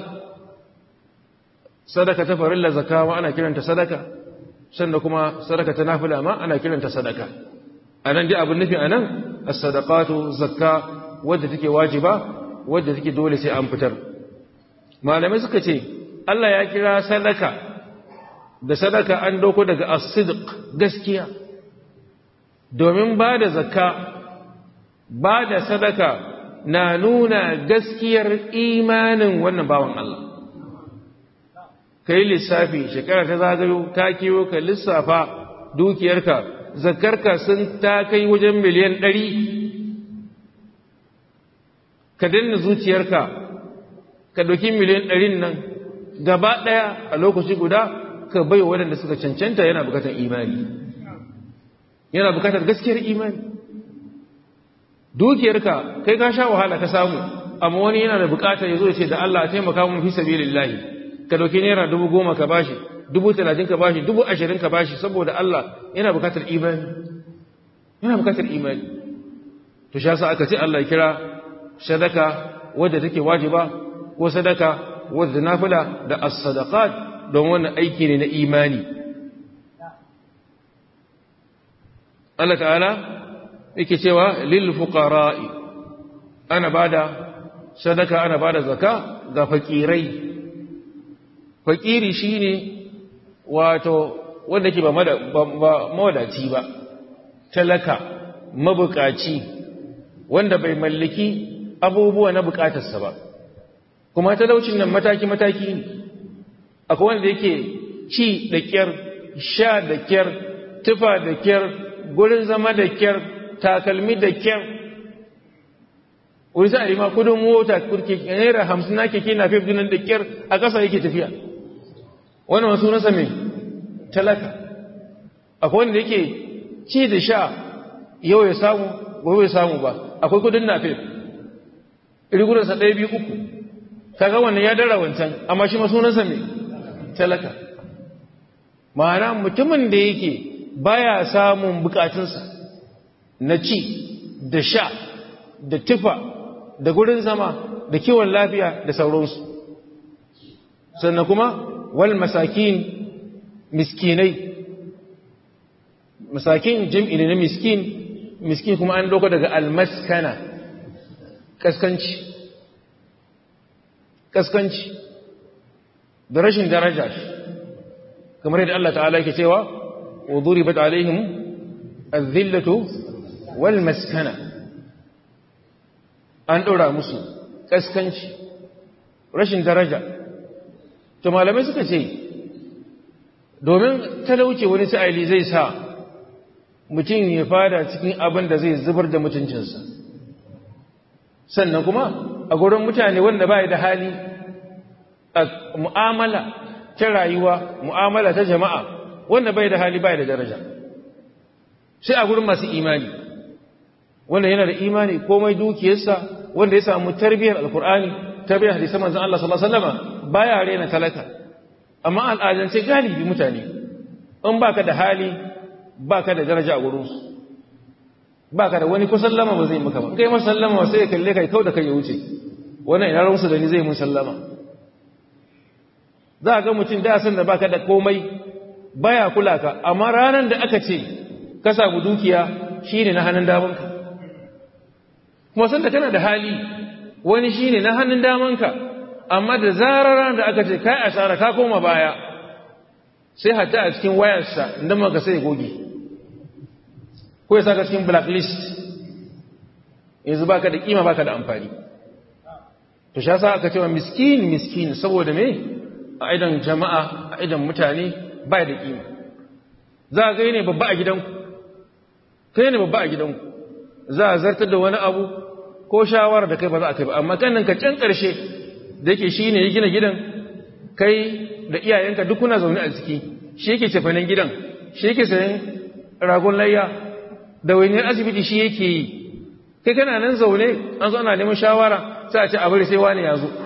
sadaka ta farilla zakka ma ana kiranta sadaka sannan kuma sadaka ta nafila ma ana kiranta sadaka anan dai abin nufi anan as-sadaqatu zakka wadda take wajiba wadda take dole sai an fitar malamai suka ce Allah ya kira sadaka da sadaka an dauko daga as-sidq gaskiya domin ba da zakka ba da sadaka na nuna gaskiyar imanin wannan bawan Allah ka yi lissafi shekara ta zagayo ka kiwo ka lissafa dukiyarka zakarka sun ta kai wajen miliyan ɗari ka danna zuciyarka ka ɗauki miliyan ɗarin nan gaba ɗaya a lokaci guda ka bai waɗanda suka cancanta yana bukatar imani yana bukatar gaskiyar imani dukiyarka kai ka sha wahala ka samu amma wani yana da bukatar ya zo ya ce da Allah a taimaka mun fi sabilillahi ka dauki naira dubu goma ka bashi dubu talatin ka bashi dubu ashirin ka bashi saboda Allah yana bukatar imani yana bukatar imani to shi aka ce Allah ya kira sadaka wadda take wajiba ko sadaka wadda nafila da as-sadaqat don wannan aiki ne na imani Allah ta'ala yake cewa lil fuqara'i ana bada sadaka ana bada zakka ga fakirai fakiri shine wato wanda ke ba mawadaci ba talaka mabukaci wanda bai mallaki abubuwa na bukatarsa ba kuma talaucin nan mataki-mataki ne akwai wanda yake ci da kyar sha da kyar tufa da kyar gurin zama da kyar takalmi da kyar wani sa'ari ma kudin mota kurke naira hamsin na keke na fi dinan da kyar a ƙasa yake tafiya wannan wasu nasa mai talaka akwai wanda yake ci da sha yau ya samu gobe ya samu ba akwai kudin na fi riguransa ɗaya biyu uku kaga wannan ya dara wancan amma shi masunansa mai talaka ma'ana mutumin da yake baya samun bukatunsa na ci da sha da tufa da gurin zama da kiwon lafiya da sauransu sannan kuma wal masakin miskinai masakin jim'i ne na miskin miskin kuma an dauka daga almaskana kaskanci kaskanci da rashin daraja kamar yadda Allah ta'ala yake cewa wa duribat alaihim adh-dhillatu wal maskana an ɗora musu ƙaskanci rashin daraja to malamai suka ce domin talauce wani sa'ili zai sa mutum ya fada cikin abin da zai zubar da mutuncinsa sannan kuma a gurin mutane wanda ba da hali a mu'amala ta rayuwa mu'amala ta jama'a wanda bai da hali bai da daraja sai a gurin masu imani wanda yana da imani komai dukiyarsa wanda ya samu tarbiyyar alkur'ani tarbiyyar hadisan manzon Allah sallallahu alaihi wasallam baya rena talaka amma al'adance galibi mutane in baka da hali baka da daraja a gurin su baka da wani ko sallama ba zai maka ba kai masa sallama sai ya kalle kai kau da kai ya wuce wannan ina ransu da ni zai mun sallama za ga mutum da san da baka da komai baya kula ka amma ranar da aka ce ka samu dukiya shine na hannun damanka kuma san da kana da hali wani shine na hannun damanka amma da zarar da aka ce kai asara ka koma baya sai hatta a cikin wayarsa inda maka sai goge ko ya saka cikin blacklist yanzu baka da kima baka da amfani to sha sa aka cewa miskin miskin saboda me a idan jama'a a idan mutane bai da kima za a gai ne babba a gidanku kai ne babba a gidanku za a zartar da wani abu ko shawara da kai ba za a kai ba amma kannan ka can ƙarshe da yake shi ne ya gina gidan kai da iyayenka duk kuna zaune a ciki shi yake cefanen gidan shi yake sayan ragon layya da wani asibiti shi yake yi kai kana nan zaune an zo ana neman shawara sai a ce a bari sai wani ya zo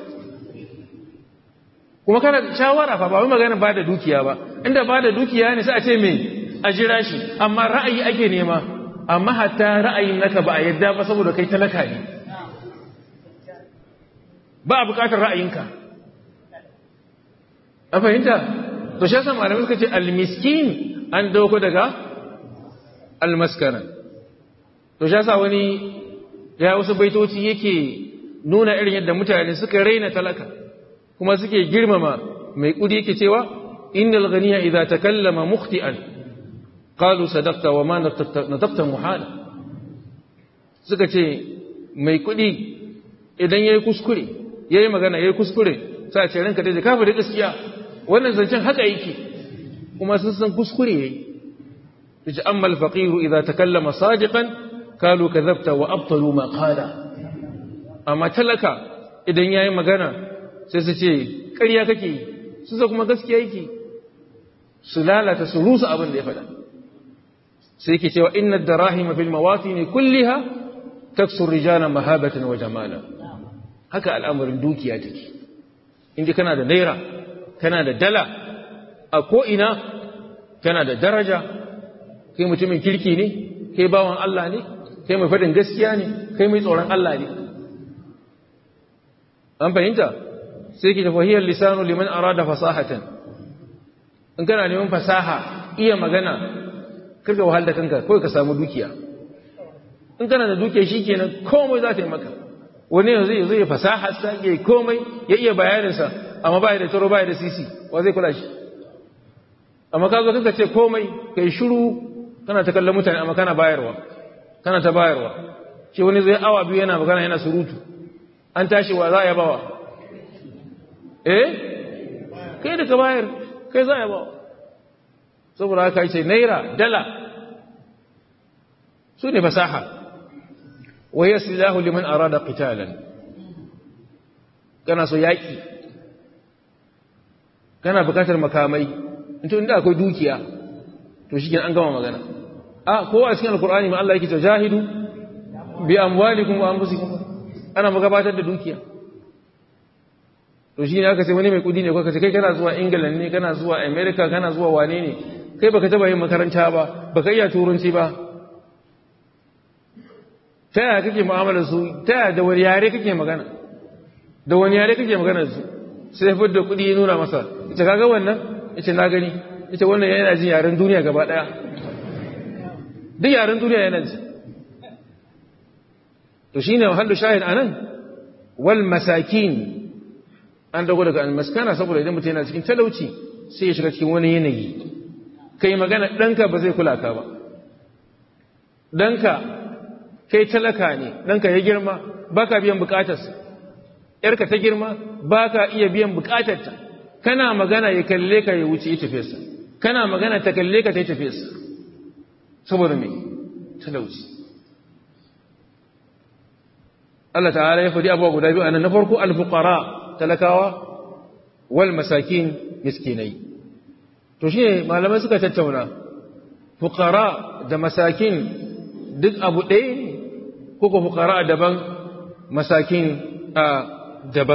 kuma kana shawara fa ba wai magana ba da dukiya ba inda ba da dukiya ne sai a ce me a jira shi amma ra'ayi ake nema amma hatta ra'ayin naka ba a yadda ba saboda kai talaka ne ba a bukatar ra'ayinka a fahimta to shi yasa malamai suka ce almiskin an dauko daga almaskara to shi yasa wani ya wasu baitoci yake nuna irin yadda mutane suka raina talaka kuma suke girmama mai kudi yake cewa innal ghaniya idza takallama mukhti'an qalu sadaqta wa ma nataqta muhala suka ce mai kudi idan yayi kuskure yayi magana yayi kuskure sai ce ranka dai ka faɗi gaskiya wannan zancen haka yake kuma sun san kuskure yayi yace amma al-faqir idza takallama sadiqan qalu kadhabta wa abtalu ma qala amma talaka idan yayi magana sai su ce ƙarya kake yi su sa kuma gaskiya yake su lalata su rusa abin da ya faɗa sai yake cewa inna ad-darahima fil mawatin kulliha taksu rijala mahabatan wa jamala haka al'amarin dukiya take inda kana da naira kana da dala a ko'ina kana da daraja kai mutumin kirki ne kai bawan Allah ne kai mai faɗin gaskiya ne kai mai tsoron Allah ne an fahimta sai ki tafahiyar lisanu liman arada fasahatan in kana neman fasaha iya magana karka wahal da kanka kawai ka samu dukiya in kana da dukiya shi kenan komai za ta yi maka wani yanzu ya zo ya fasaha sa ya komai ya iya bayaninsa amma ba da taro ba da sisi wa zai kula shi amma ka zo kanka ce komai kai shiru kana ta kallon mutane amma kana bayarwa kana ta bayarwa ce wani zai awa biyu yana magana yana surutu an tashi wa za a yabawa eh kai da ka bayar kai za a yabawa saboda haka ce naira dala su ne fasaha wa yasilahu liman arada qitalan kana so yaki kana bukatar makamai into inda akwai dukiya to shi an gama magana a ko a cikin alkur'ani ma Allah yake cewa jahidu bi amwalikum wa anfusikum ana magabatar da dukiya to shi ne aka ce wani mai kudi ne ko kace kai kana zuwa England ne kana zuwa America kana zuwa wane ne kai baka taba yin makaranta ba baka iya turanci ba ta yaya kake mu'amalar su ta yaya da wani yare kake magana da wani yare kake magana da su sai fi da kudi ya nuna masa ita kaga wannan ita na gani ita wannan yana jin yaren duniya gaba daya duk yaren duniya yana ji to shine wahallu shahid anan wal masakin an dago daga almaskana saboda idan mutum yana cikin talauci sai ya shiga cikin wani yanayi kai magana ɗanka ba zai kula ka ba ɗanka kai talaka ne ɗanka ya girma ba ka biyan bukatarsa ‘yarka ta girma ba ka iya biyan bukatarta kana magana ya kalle ka ya wuce ya tafesa kana magana ta kalle ka ta yi tafesa saboda mai talauci Allah ta'ala ya faɗi abuwa guda biyu a nan na farko alfukara talakawa wal masakin miskinai to shi malamai suka tattauna fukara da masakin duk abu ɗaya ne ko ko fukara daban masakin a daban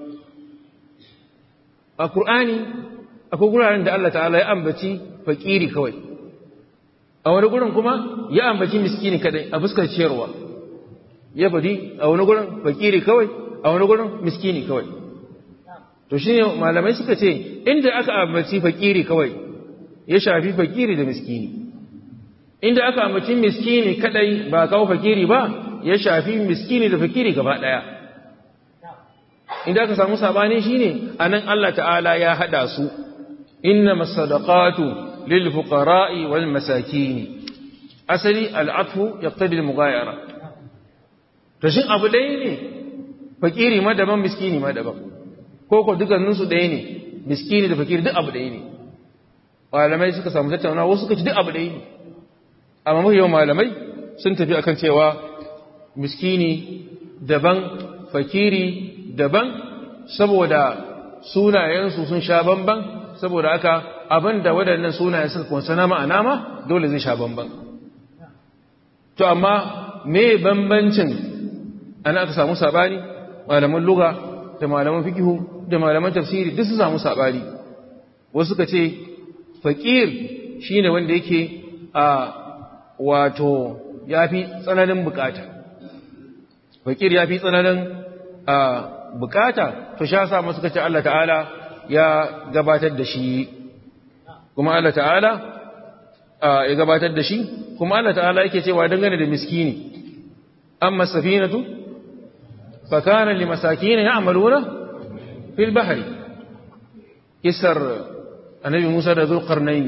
a ƙur'ani akwai guraren da Allah ta'ala ya ambaci fakiri kawai a wani gurin kuma ya ambaci miskini kadai a fuskar ciyarwa ya fadi a wani gurin fakiri kawai a wani gurin miskini kawai to shi malamai suka ce inda aka ambaci fakiri kawai ya shafi fakiri da miskini inda aka ambaci miskini kadai ba kawo fakiri ba ya shafi miskini da fakiri gaba daya inda aka samu sabani shine anan Allah ta'ala ya hada su innamas sadaqatu lil fuqara'i wal masakin asali al'atfu yaqtadi al mughayara to shin abu dai ne fakiri ma daban miskini ma daban ko ko dukkanin su ɗaya ne miskini da fakiri duk abu ɗaya ne malamai suka samu tattaunawa wasu suka ci duk abu ɗaya ne amma mafi yawan malamai sun tafi akan cewa miskini daban fakiri daban saboda sunayensu sun sha bamban saboda aka abin da waɗannan sunayen suka kunsa na ma'ana ma dole zai sha bamban to amma me bambancin ana aka samu sabani malaman luga da malaman fikihu da malaman tafsiri duk su samu sabani wasu suka ce fakir shine wanda yake a wato yafi tsananin bukata fakir yafi tsananin a bukata to sha sa suka ce Allah ta'ala ya gabatar da shi kuma Allah ta'ala ya gabatar da shi kuma Allah ta'ala yake cewa dangane da miskini amma safinatu fa kana limasakin ya'maluna fil bahri isar annabi Musa da Zulqarnain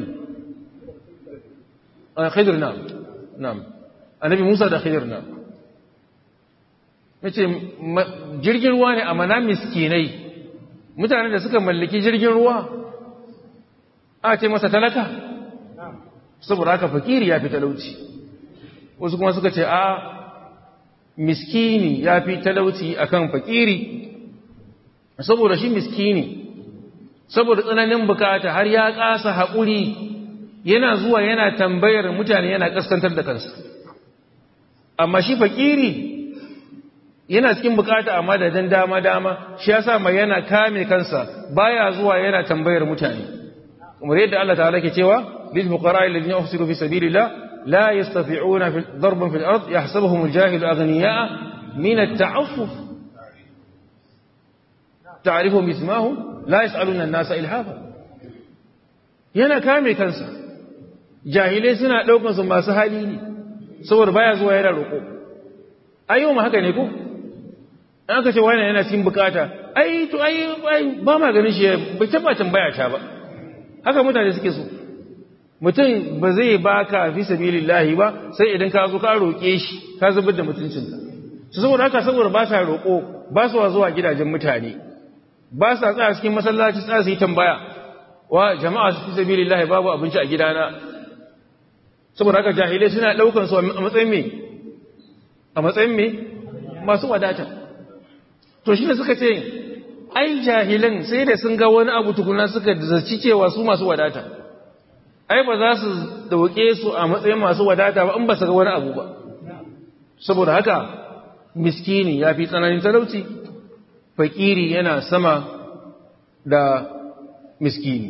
Khidir na'am na'am annabi Musa da Khidir na'am mace jirgin ruwa ne a mana miskinai mutanen da suka mallaki jirgin ruwa a ce masa talaka saboda haka fakiri ya fi talauci wasu kuma suka ce a miskini ya fi talauci akan fakiri saboda shi miskini saboda tsananin bukata har ya kasa haƙuri yana zuwa yana tambayar mutane yana kaskantar da kansa amma shi fakiri yana cikin bukata amma da dan dama dama shi yasa mai yana kame kansa baya zuwa yana tambayar mutane kamar yadda Allah ta'ala ke cewa lil fuqara alladhina uhsiru fi sabilillah la yastati'una fi darban fil ard yahsabuhum al-jahil aghniya'a min at-ta'affuf ta'rifuhum bismahum la yas'aluna an-nasa ilhafa yana kame kansa jahilai suna daukan su masu hali ne saboda baya zuwa yana roko ayyuma ma haka ne ko an ka ce wani yana cikin bukata ai to ai ba ma ganin shi bai taba tambaya ta ba haka mutane suke so mutum ba zai baka fi sabilillahi ba sai idan ka zo ka roƙe shi ka zubar da mutuncinka su saboda haka saboda ba sa roƙo ba su zuwa gidajen mutane ba sa tsaya cikin masallaci tsaya su yi tambaya wa jama'a su fi sabilillahi babu abinci a gidana saboda haka jahilai suna ɗaukan su a matsayin me a matsayin me masu wadata to shi ne suka ce ai jahilan sai da sun ga wani abu tukuna suka zaci cewa su masu wadata ai ba za su dauke su a matsayin masu wadata ba in ba su ga wani abu ba saboda haka miskini ya fi tsananin talauci fakiri yana sama da miskini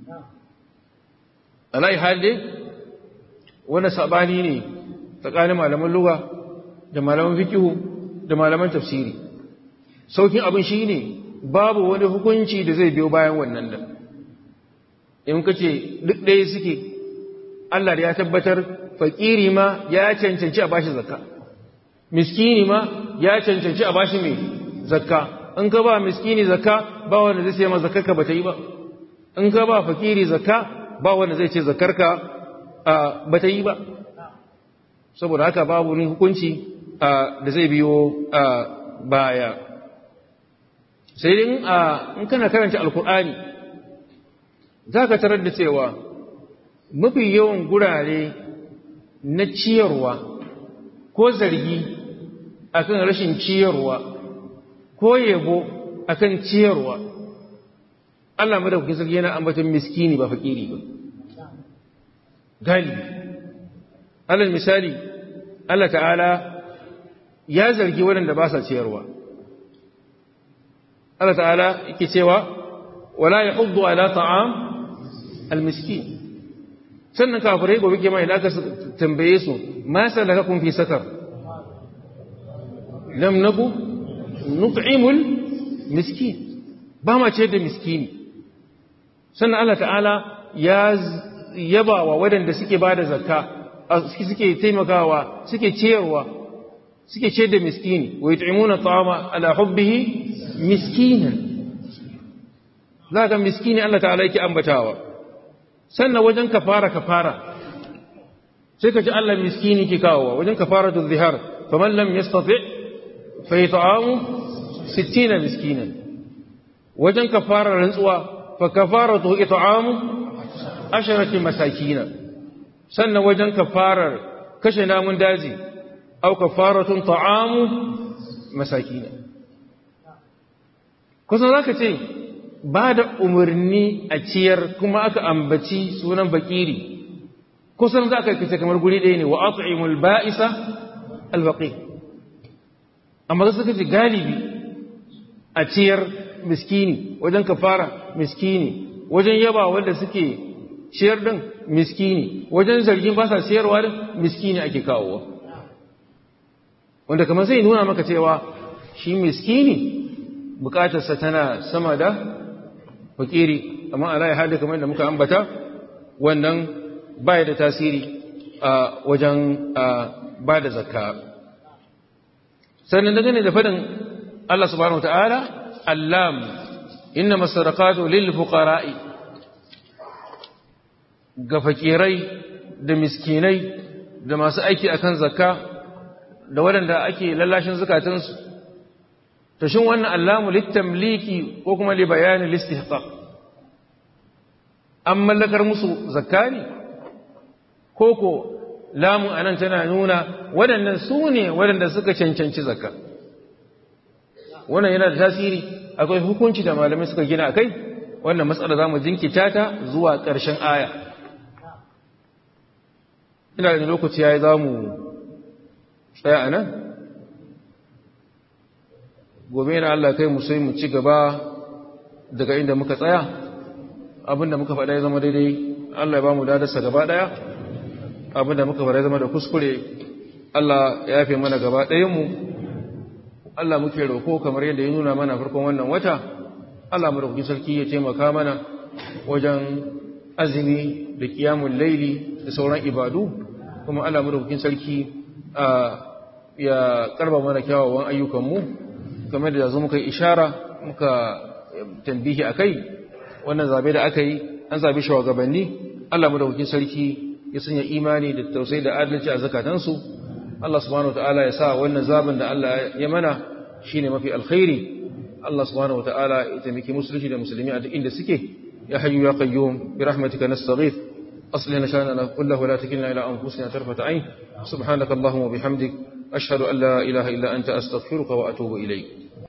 alai halde wani sabani ne tsakanin malaman luga da malaman fikihu da malaman tafsiri saukin abin shi ne babu wani hukunci da zai biyo bayan wannan da in ka ce duk ɗaya suke Allah ya tabbatar fakiri ma ya cancanci a bashi zakka miskini ma ya cancanci a bashi mai zakka in ka ba miskini zakka ba wanda zai ce ma zakkarka ba ta yi ba in ka ba fakiri zakka ba wanda zai ce zakkarka ba ta yi ba saboda haka babu wani hukunci da zai biyo baya sai dai in kana karanta alkur'ani za ka tarar da cewa mafi yawan gurare na ciyarwa ko zargi akan rashin ciyarwa ko yabo akan ciyarwa Allah madaukakin sarki yana ambaton miskini ba fakiri ba galibi alal misali Allah ta'ala ya zargi waɗanda ba sa ciyarwa Allah ta'ala yake cewa wala yahuddu ala ta'am almiskin sannan kafirai gobe ke mai da aka tambaye su ma salakakum fi sakar lam naku nut'imul miskin ba ma ce da miskini sannan Allah ta'ala ya yaba wa waɗanda suke ba da zakka suke taimakawa suke ciyarwa suke ce da miskini wa yut'imuna ta'ama ala hubbihi miskinan za ga miskini Allah ta'ala yake ambatawa sannan wajen kafara kafara sai ka ji Allah miskini ke kawowa wajen kafaratu zihar faman lam yastati fa yat'amu 60 miskinan wajen kafarar rantsuwa fa kafaratu it'amu asharati masakina sannan wajen kafarar kashe namun daji au kafaratun ta'amu masakina kusan zaka ce ba da umarni a ciyar kuma aka ambaci sunan bakiri kusan za ka kace kamar guri ɗaya ne wa at'imul ba'isa albaqi amma suka ce galibi a ciyar miskini wajen kafara miskini wajen yaba wanda suke ciyar din miskini wajen zargin ba sa ciyarwa din miskini ake kawowa wanda kamar zai nuna maka cewa shi miskini bukatarsa tana sama da fakiri amma ala ya hada kamar da muka ambata wannan baya da tasiri a wajen ba da zakka sannan dangane da fadin Allah subhanahu wataala allam inna masarakatu lil fuqara'i ga fakirai da miskinai da masu aiki akan zakka da waɗanda ake lallashin zukatansu to shin wannan allamu littamliki ko kuma li bayani listihqaq an mallakar musu zakka ne ko ko lamu anan tana nuna waɗannan su ne waɗanda suka cancanci zakka wannan yana da tasiri akwai hukunci da malamai suka gina akai wannan matsala zamu jinkita ta zuwa ƙarshen aya ina da lokaci yayi zamu tsaya anan gobe na Allah kai mu sai mu ci gaba daga inda muka tsaya abinda muka faɗa ya zama daidai Allah ya ba mu dadarsa gaba ɗaya abinda muka faɗa ya zama da kuskure Allah ya yafe mana gaba ɗayanmu Allah muke roƙo kamar yadda ya nuna mana farkon wannan wata Allah mu roƙi sarki ya taimaka mana wajen azumi da kiyamun laili da sauran ibadu kuma Allah mu roƙi sarki ya karba mana kyawawan ayyukanmu kamar da yanzu muka yi ishara muka tambihi a kai wannan zabe da aka yi an zabe shugabanni Allah madaukakin sarki ya sanya imani da tausayi da adalci a zakatansu Allah subhanahu wataala ya sa wannan zaben da Allah ya mana shine mafi alkhairi Allah subhanahu wataala ya taimaki musulunci da musulmi a duk inda suke ya hayyu ya qayyum bi rahmatika nastaghith aslih lana sha'nana kullahu wa la takilna ila anfusina tarfata ayn subhanakallahumma wa bihamdik ashhadu an la ilaha illa anta astaghfiruka wa atubu ilayk